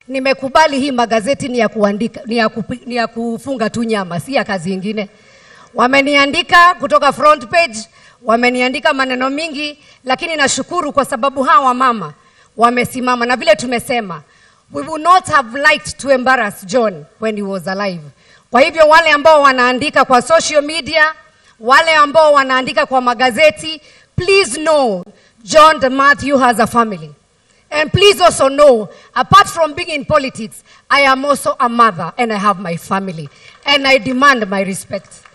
Nimekubali hii magazeti ni ya kuandika, ni ya, kupi, ni ya kufunga tu nyama, si ya kazi ingine. Wameniandika kutoka front page, wameniandika maneno mingi, lakini nashukuru kwa sababu hawa mama wamesimama, na vile tumesema we would not have liked to embarrass John when he was alive. Kwa hivyo wale ambao wanaandika kwa social media, wale ambao wanaandika kwa magazeti, please know John de Matthew has a family. And please also know, apart from being in politics, I am also a mother and I have my family. And I demand my respect.